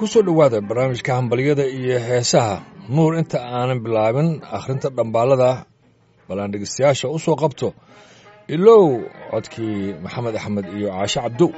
ku soo dhowaada barnaamijka hambalyada iyo heesaha nuur inta aanan bilaabin akhrinta dhambaalada bal aan dhegeystayaasha u soo qabto ilow codkii maxamed axmed iyo caashe cabdow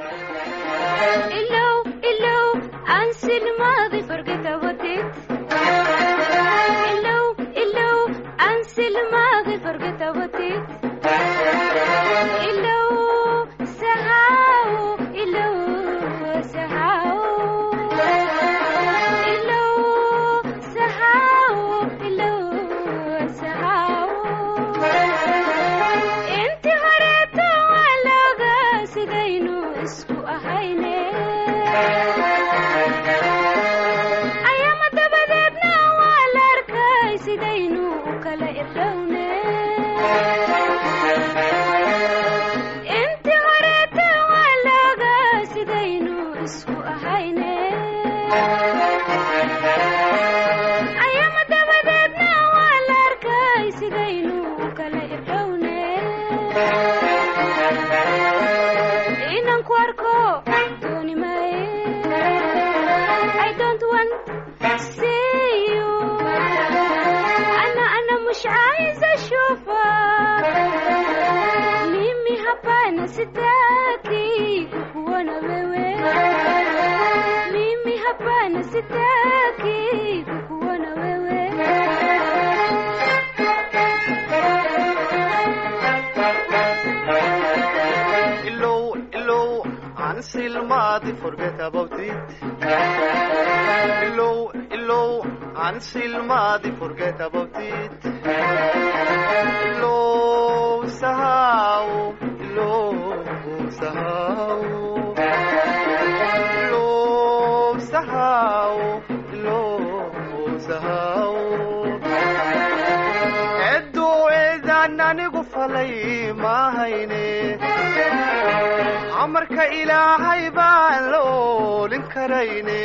amarka ilaahay baan la oolin karayne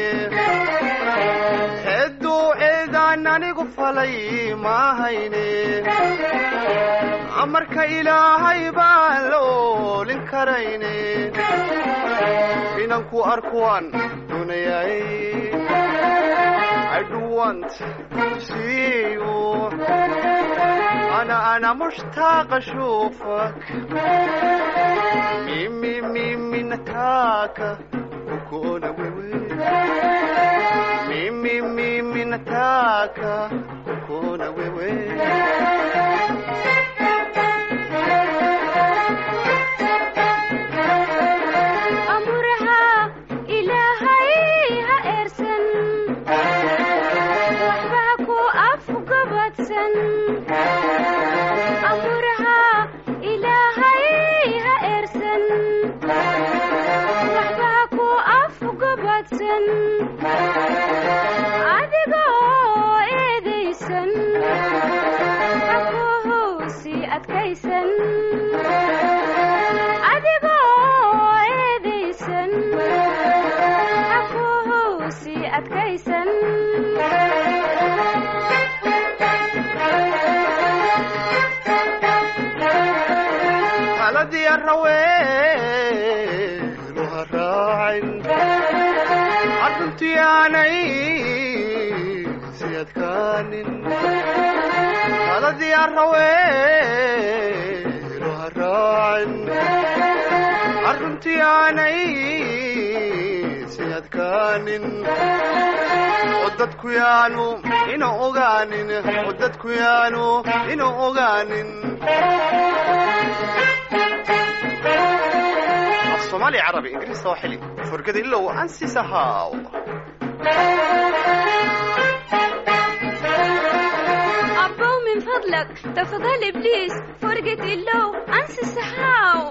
hedduu eedaan anigu falay maahayne amarka ilaahay baan la oolin karayne inanku arkuwaan dunayay I do want to see you أنا أنا مشتاق أشوفك ميمي ميمي نتاكا وكونا ويوي ميمي ميمي نتاكا وكونا ويوي adigoo eedaysan akuhusi adkaysan adigoo eedaysan akuhusi adkaysan haladii araweenu ha raacin arruntii aanay si adkaanin haladii araweenu ha raacin arruntii aanay si adkaanin oo dadku yaanu ina ogaanin oo dadku yaanu ina ogaanin الصومالي عربي انجليزي سواحلي فرقد الا وانسي سهاو أبو من فضلك تفضل إبليس فرقة اللو أنسى السحاو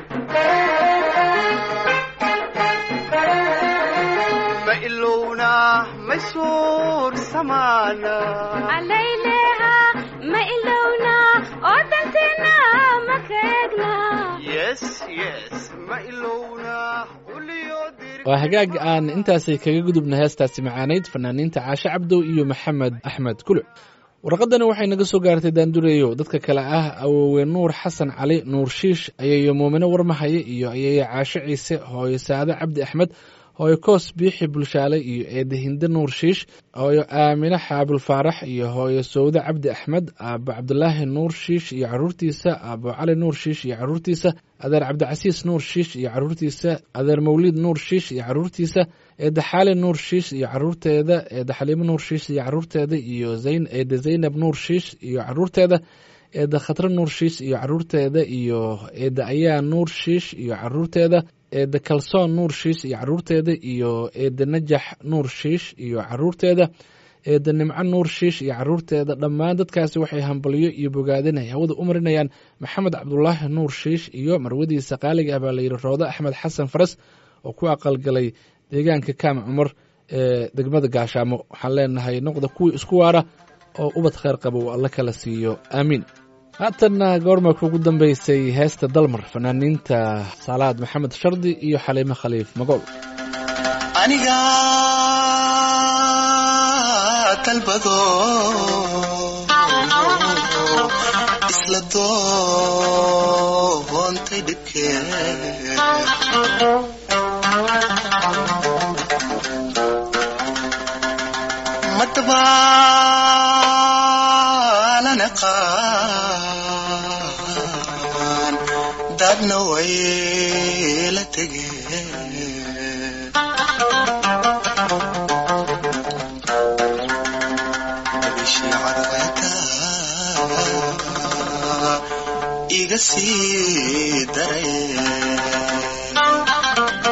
ما إلونا ما يسور سمانا عليلها ما إلونا ودنتنا ما كيقنا يس يس ما إلونا وليو دير waa hagaag aan intaasay kaga gudubna heestaasi macaanayd fanaaniinta caashe cabdow iyo maxamed axmed kuluc warqadani waxay naga soo gaartay daandureeyo dadka kale ah awoowe nuur xasan cali nuur shiish ayayo muumino warmahaye iyo ayaya caashe ciise hooyo saade cabdi axmed hooyo koos biixi bulshaale iyo eedda hinde nuur shiish hooyo aamine xaabul faarax iyo hooyo sowde cabdi axmed aabo cabdulaahi nuur shiish iyo caruurtiisa aabo cali nuur shiish iyo caruurtiisa adeer cabdicasiis nuur shiish iyo caruurtiisa adeer mawliid nuur shiish iyo caruurtiisa eedda xaali nuur shiish iyo caruurteeda eedda xaliimo nuur shiish iyo caruurteeda iyo zayn eedda zaynab nuur shiish iyo caruurteeda eedda khatre nuur shiish iyo caruurteeda iyo eedda ayaa nuur shiish iyo caruurteeda eedda kalsoon nuur shiish iyo caruurteeda iyo eedda najax nuur shiish iyo caruurteeda eedda nimco nuur shiish iyo caruurteeda dhammaan dadkaasi waxay hambalyo iyo bogaadin ay hawada u marinayaan maxamed cabdulaahi nuur shiish iyo marwadiisa qaaliga ah baa layidhi roodo axmed xasan faras oo ku aqalgalay deegaanka kaam cumar ee degmada gaashaamo waxaan leenahay noqda kuwii isku waara oo ubad kheyr qaba uu alla kala siiyo aamiin haatanna goorma kugu dambeysay heesta dalmar fanaaniinta saalaad maxamed shardi iyo xaliimo khaliif magool aniga dalbado isla doontay dhibkee madabaalana qaan dadna way la tegeen bishii cadceeda iga sii dareen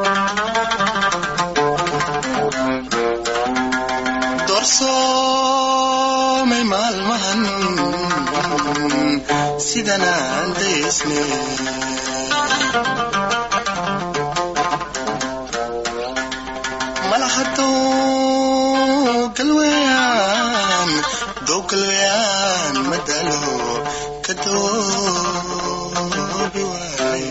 doorsoomay maalmahan sidanaan daysne malahadow galweyaan dow galweyaan madalo ka doobi waaye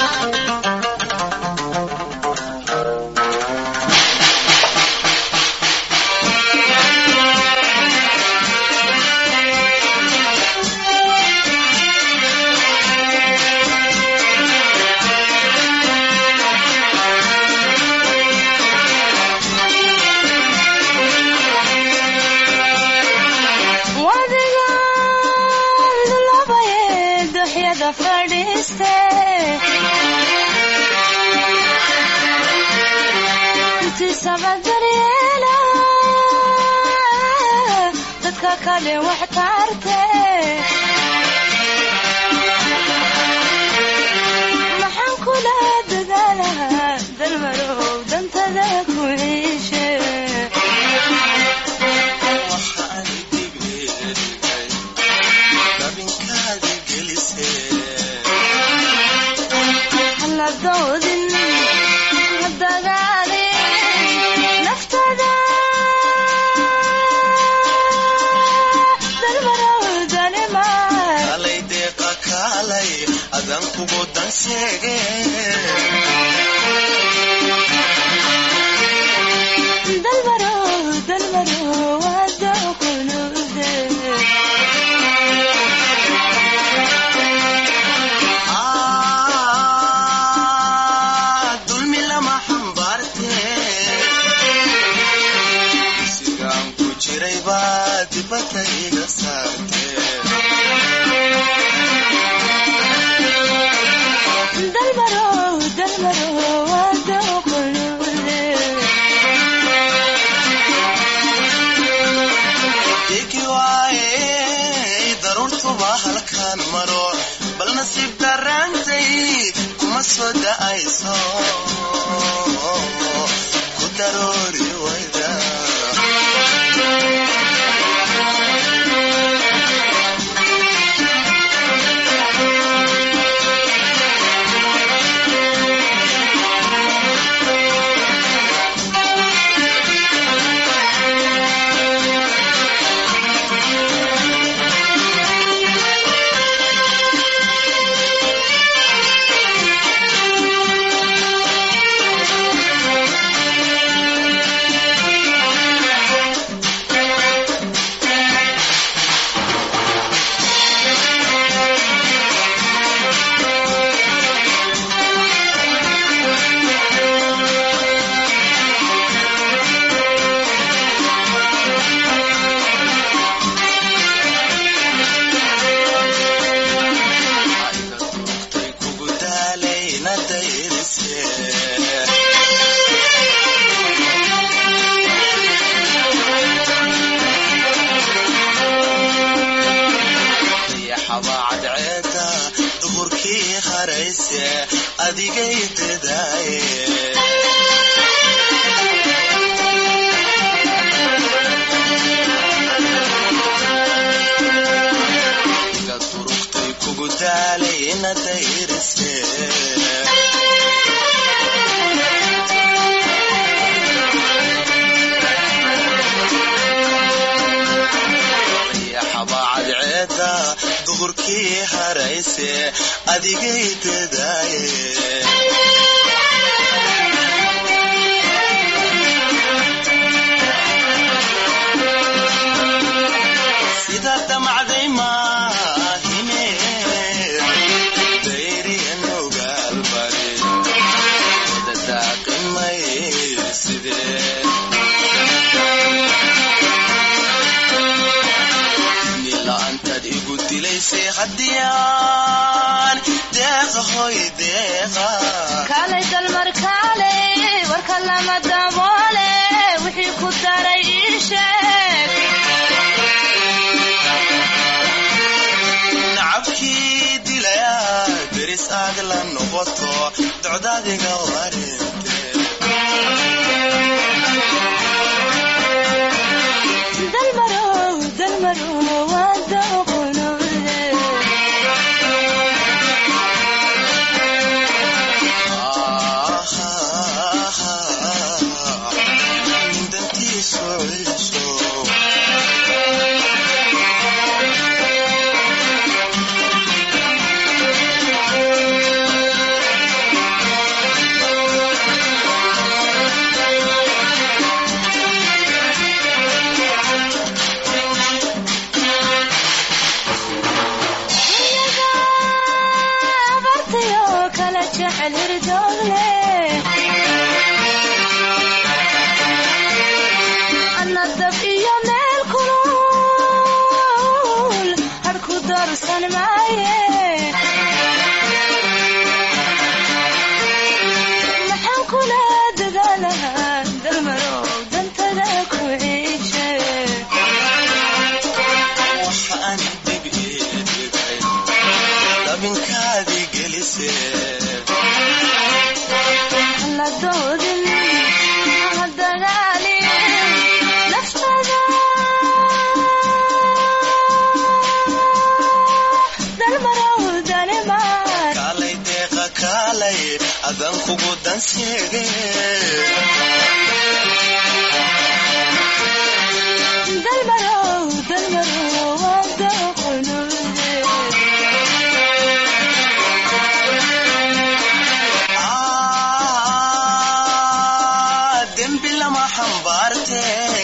wadigaan labaye duxyada fadhiiste intiisaba daryeela dadka kale wax taarte maxaan kula dadaalahaa dalmarow dantada ku iishe waxaan digleedahay dabinkaadi gelisee haladoodin hadagaalin naftada dalmarowdanimar kalay deeqa kaalay adan kugu danseege dalmarow dalmarow wadaqulude Ah, dulmi lama xambaarte sigaan ku jiray baa dibadda iga saarte dalmarow dalmarow wadaqulude igi waaye daruurtuba halkaan maro bal nasiib daraantay kuma soo da'ayso ku daroori wayda dayaxabaa cadceeda duhurkii harayse adigay dadaaye iga durugtay kugu daalay ina dayrise dayaxabaa cadceeda duhurkii harayse adigay dadaaye sida damacday maahine dayriyan ogaalbari dadaaqimay sidee nila'aantaad igu dilaysay haddiyaan deeqa hoy deeqa kaalay dalmar kaalay warka lama daboole wixii ku daray ii sheeg nacabkii dilaya deris aad la noqoto docdaadiga warinte dalmarow dalmarow waa dooqonoode dantiisu ciso abartayoo kala jecel hirdoogle anna dab iyo meel kulul hadhku doorsan maaye maxaan kula dadaalahaa dalmarow dantada ku ciije waxa aan dib ii dhigay dabinkaadii gelise la doodin ha dagaalin naftada dalmarow dalimaad kaalay deeqa kaalay adan kugu danseege dalmarow dalmarow waa dooqonude Ah, dembi lama xambaarte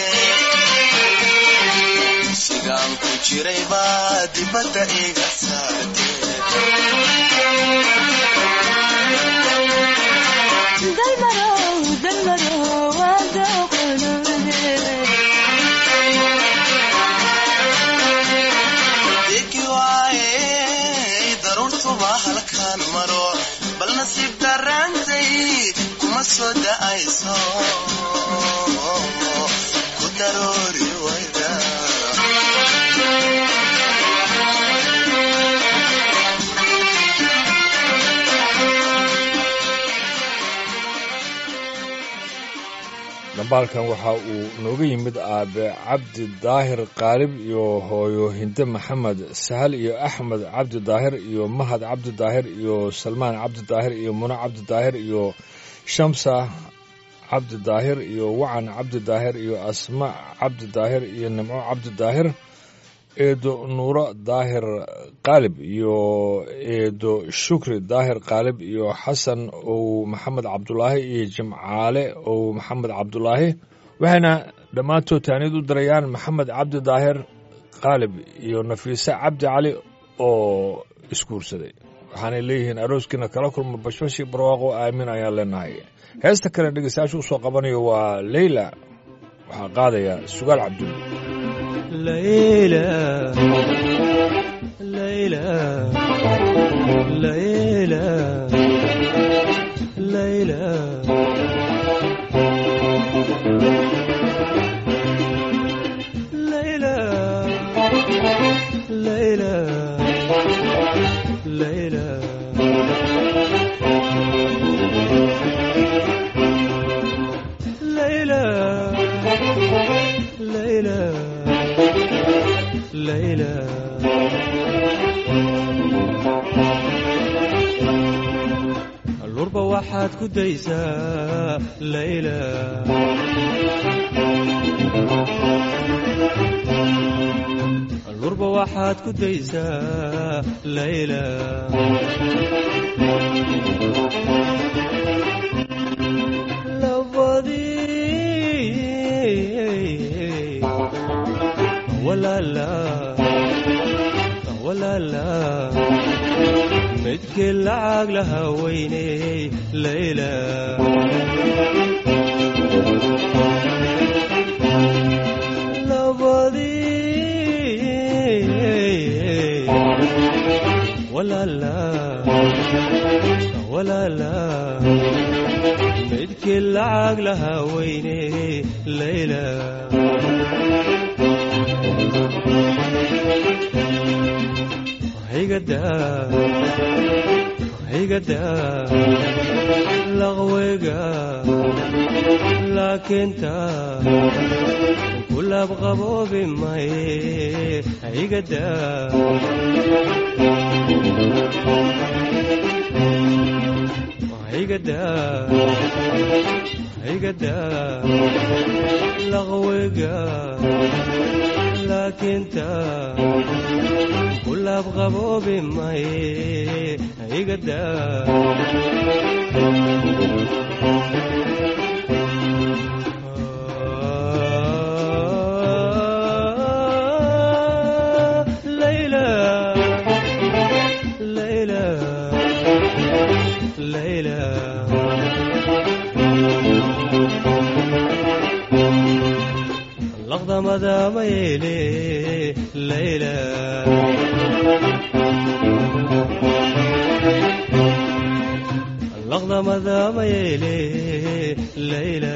sigaan ku jiray baa dibadda iga saarte dalmarow dalmarow waa dooqonude degi waaye daruurtuba halkaan maro bal nasiib darraantay kuma soo da'ayso ku daroori wayda dhambaalkan waxa uu nooga yimid aabe cabdi daahir qaalib iyo hooyo hinde maxamed sahal iyo axmed cabdi daahir iyo mahad cabdi daahir iyo salmaan cabdi daahir iyo muno cabdi daahir iyo shamsa cabdi daahir iyo wacan cabdi daahir iyo asma cabdi daahir iyo nimco cabdi daahir eedo nuuro daahir qaalib iyo eedo shukri daahir qaalib iyo xasan ow maxamed cabdulaahi iyo jimcaale ow maxamed cabdulaahi waxayna dhammaantood taaniyad u dirayaan maxamed cabdi daahir qaalib iyo nafiise cabdi cali oo isguursaday waxaanay leeyihiin arooskiina kala kulma bashbashii barwaaqo aamin ayaan leenahay heesta kale dhegeystayaasha usoo qabanayo waa leyla waxaa qaadaya sugaal cabdulle ليلى ليلى ليلى ليلى ليلى ليلى layla layla lurba waxaad ku daysaa layla lurba waxaad ku daysaa layla labadii walaala walaala midkii lacag laha weyney layla labadii walaala walaala midkii lacag laha weyney layla higada higada laqweyga laakiinta kulab qaboobi maye higada higada higada laqweyga laakiinta kulab qaboobi maye higada layla layla layla laqdamada mayeele layla laqdamada mayeele layla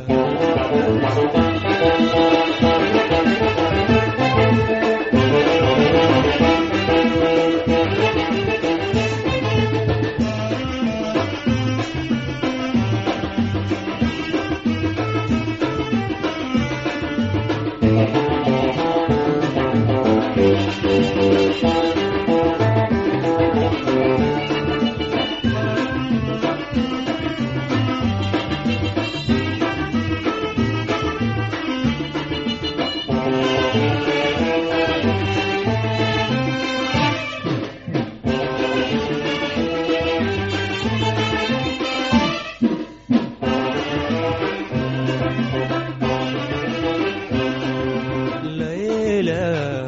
layla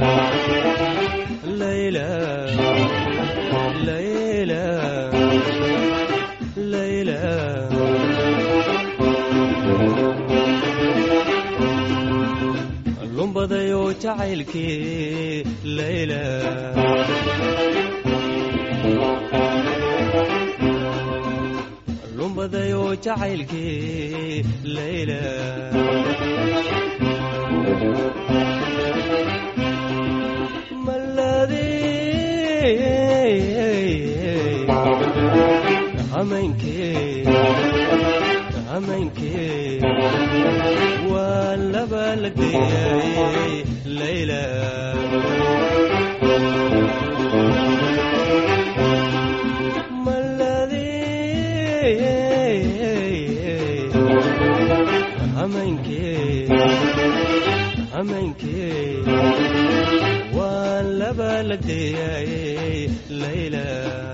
layla layla layla lumbadayo jacaylkii layla lumbadayo jacaylkii layla maladii hameenkee hameenkee waa laba la geeyay layla maladii hameenkee hameenkee waa laba la geeyay layla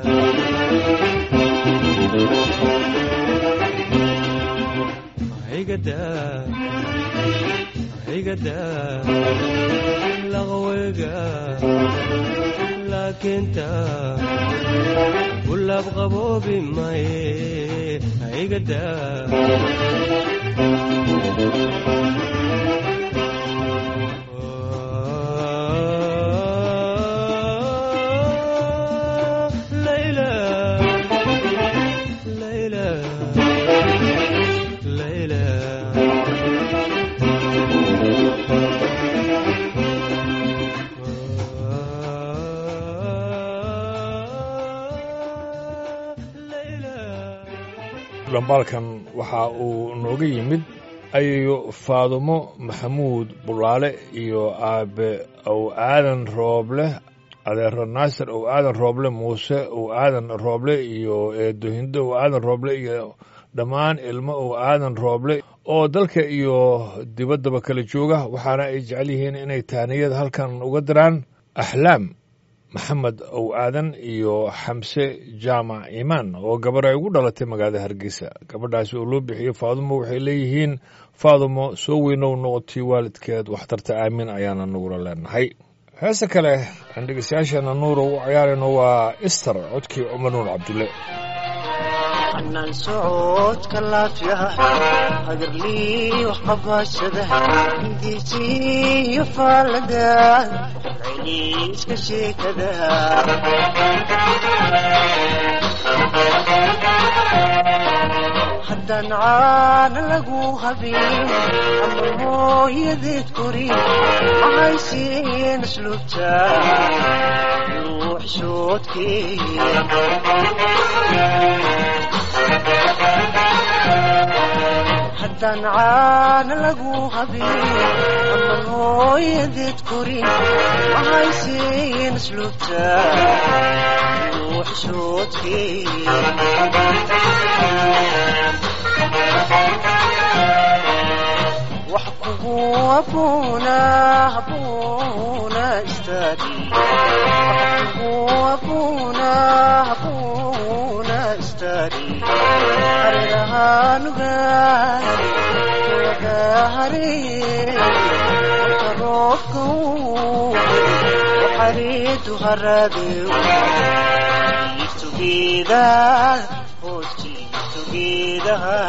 higada higada laqweyga laakiinta kulab qaboobi maye higada layla layla layla dhambaalkan waxa uu nooga yimid ayayo faadumo maxamuud bulaale iyo aabe ow aadan rooble adeero naasir ow aadan rooble muuse ow aadan rooble iyo eedo hindo ow aadan rooble iyo dhammaan ilmo ow aadan rooble oo dalka iyo dibaddaba kala jooga waxaana ay jecel yihiin inay taaniyada halkan uga diraan axlaam maxamed ow aadan iyo xamse jaamac imaan oo gabar ay ugu dhalatay magaalada hargeysa gabadhaasi oo loo bixiyo faadumo waxay leeyihiin faadumo soo weynow noqotii waalidkeed waxtarta aamin ayaana nugula leenahay heese kale aan dhegeystayaasheena nuura u ciyaarayno waa ister codkii cumar nuur cabdulle xanaan socodka laafiyaha hagarlii wax qabashada hindiisiyo faalada celiiska sheekada haddaan caana lagu habin ama mooyadeed korin mahaysiin asluubta ruux haddaan caana lagu habin ama hooyadeed korin mahaysiin asluubta ruux wax kugu abuuna abuuna istaadi wax kugu abuuna abuuna istaadi hareerahanugaari wadahare marka roobka waxareedu haradew jiiftugeeda hoos jiiftugeedaha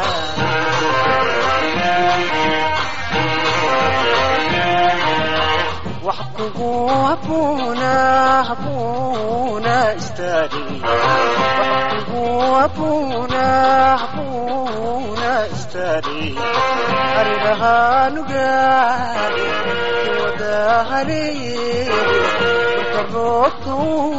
wax kugu abuuna abuuna istaadi wax kugu abuuna abuuna istaadi hareerahanugaari wadahare marka roobka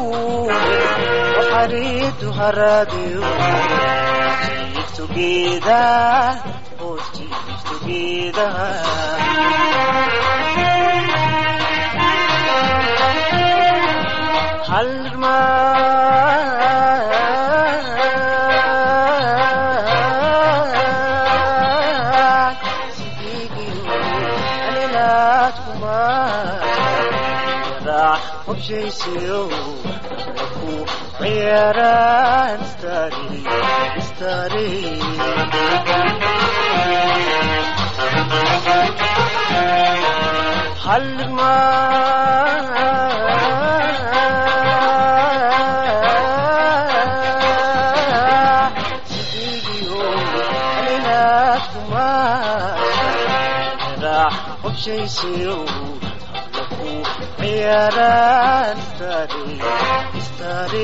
waxareedu haradew jiiftugeeda hoos jiiftugeedaha halmaan sidiigiyo alilaad kumaa yaraax hobshaysayo laku ciyaaraan istari istari halmaan sidiigiyo alilaad kumaa yaraax hobshaysayo laku ciyaaraan istari istari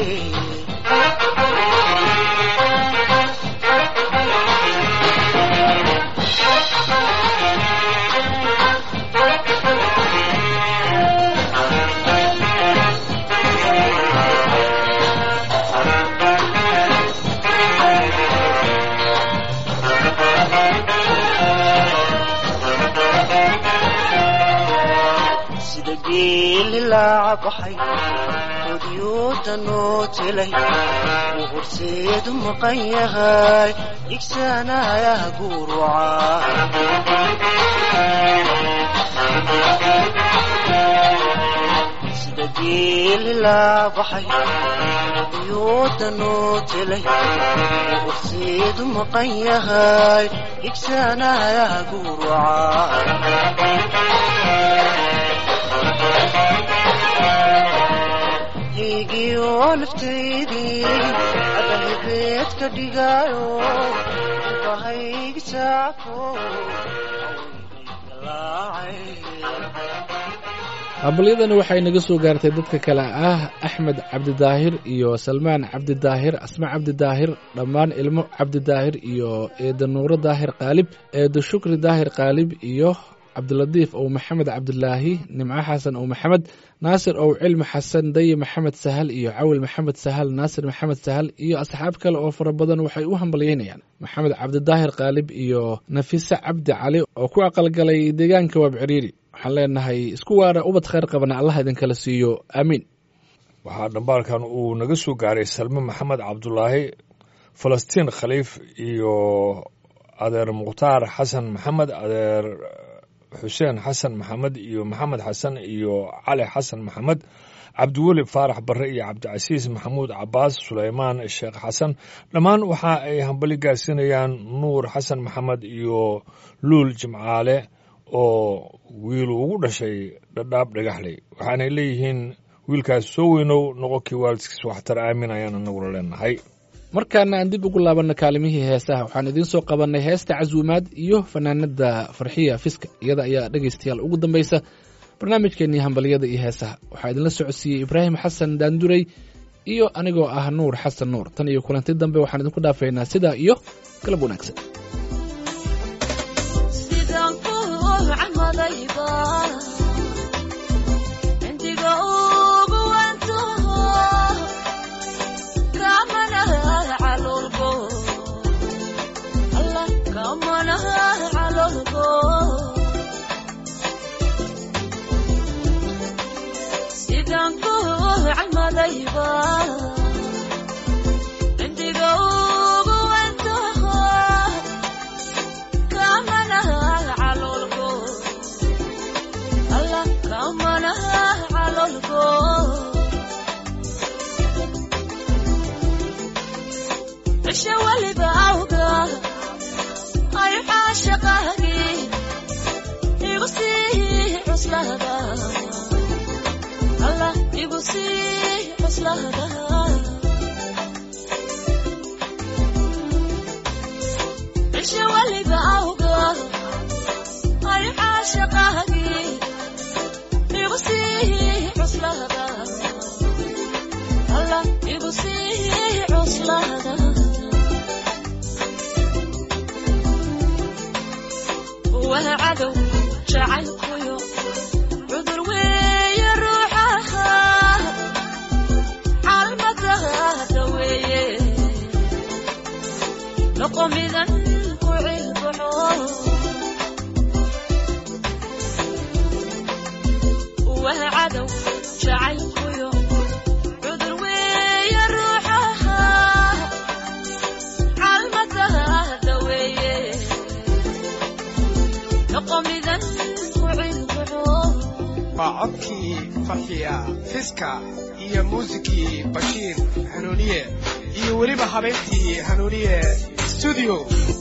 sida geeli laaca baxay odyoodanoo jelay uu horseedu maqan yahay igsaanayaha guuruca sida geeli laaca baxay odyoodanoo jelay uu horseedu maqan yahay igsaanayaha guuruca higiyo naftaydii adahibeed ka dhigaayo bahaygi saako hambalyadani waxay naga soo gaartay dadka kale ah axmed cabdidaahir iyo salmaan cabdidaahir asma cabdidaahir dhammaan ilmo cabdidaahir iyo eeda nuuro daahir qaalib eeda shukri daahir qaalib iyo cabdilatiif ow maxamed cabdilaahi nimco xasan ow maxamed naasir ow cilmi xasan daye maxamed sahal iyo cawil maxamed sahal naasir maxamed sahal iyo asxaab kale oo fara badan waxay u hambalyeynayaan maxamed cabdidaahir khaalib iyo nafise cabdi cali oo ku aqalgalay deegaanka waabciriiri waxaan leenahay isku waara ubad khayr qabana allah idinkala siiyo aamiin waxaa dhambaalkan uu naga soo gaaray salme maxamed cabdulaahi falastiin khaliif iyo adeer mukhtaar xasan maxamed adeer xuseen xasan maxamed iyo maxamed xasan iyo cali xasan maxamed cabdiweli faarax barre iyo cabdicasiis maxamuud cabaas suleymaan sheekh xasan dhammaan waxa ay hambali gaarsiinayaan nuur xasan maxamed iyo luul jimcaale oo wiilu ugu dhashay dhadhaab dhagaxley waxaanay leeyihiin wiilkaas soo weynow noqonkii waalidkiis waxtar aamin ayaan anaguna leenahay markaana aan dib ugu laabanno kaalimihii heesaha waxaan idiin soo qabannay heesta casuumaad iyo fanaanada farxiya fiska iyada ayaa dhegaystayaal ugu dambaysa barnaamijkeennii hambalyada iyo heesaha waxaa idinla socodsiiyey ibraahim xasan daandurey iyo anigoo ah nuur xasan nuur tan iyo kulanti dambe waxaan idinku dhaafaynaa sidaa iyo galab wanaagsan sidaan ku camadayba cindiga ugu wantaho kamanaha calolgo alla kamanaha calolgo sidaan ku camadayba cindiga ugu wantaho kamanaha calolgo alla kamanaha calolgo cisha waliba awga ay caashaqaagi igu sii cuslada alla igu sii cuslada cisha waliba awga ay caashaqaagi igu sii cuslada alla igu sii cuslada waa cadow jacaylkuyo cudur weeye ruuxaha caalmadaada weeye noqomidan ku cilbaxo waa cadow jacaylkuyo cudur weeye ruuxaha caalmadaada weeye noqomidan ku cilbaxo waa codkii farxiya fiska iyo muusikii bashiir hanuuniye iyo weliba habeentii hanuuniye studio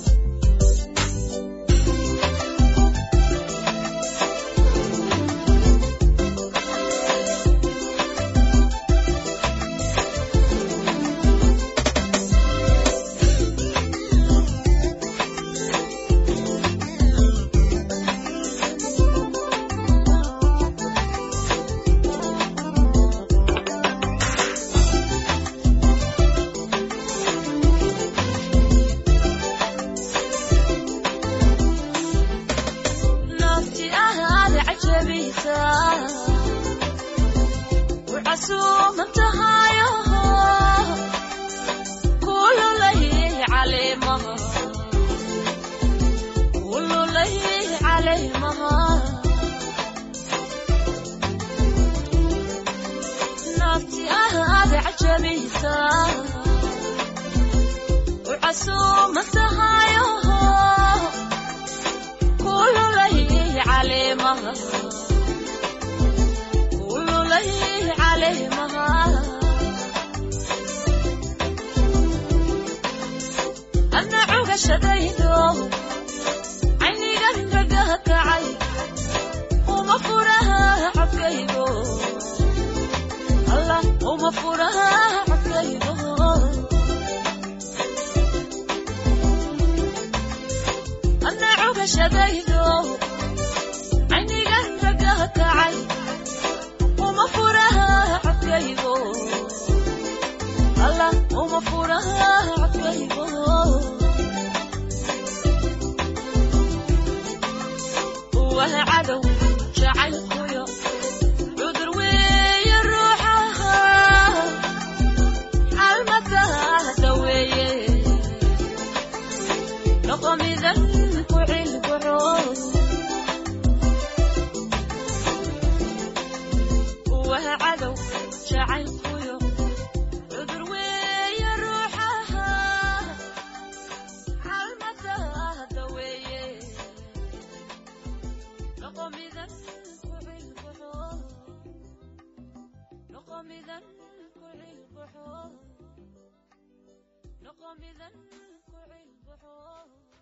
nafti ahaad cajabisa wcasuuman tahayo kululay caleemaha kululay caleemaha nafti ahaad cajabisa wcasuuman tahayo kululay caleemaha kululay caleemaha adna cugashadaydo caynigan gagaha kacay uma furaha codkaygo allah uma furaha codkaygo adna cugashadaydo caynigan gagaha kacay uma furaha codkaygo allah uma furaha codkaygo waa cadow jacaylkuyo cudur weeye ruuxaha xalmadaada weeye noqomidan ku cilbaxo waa cadow jacaylkuyo cudur weeye ruuxaha xalmadaada weeye noqomidan ku cilbaxo noqomidan ku cilbaxo noqomidan ku cilbaxo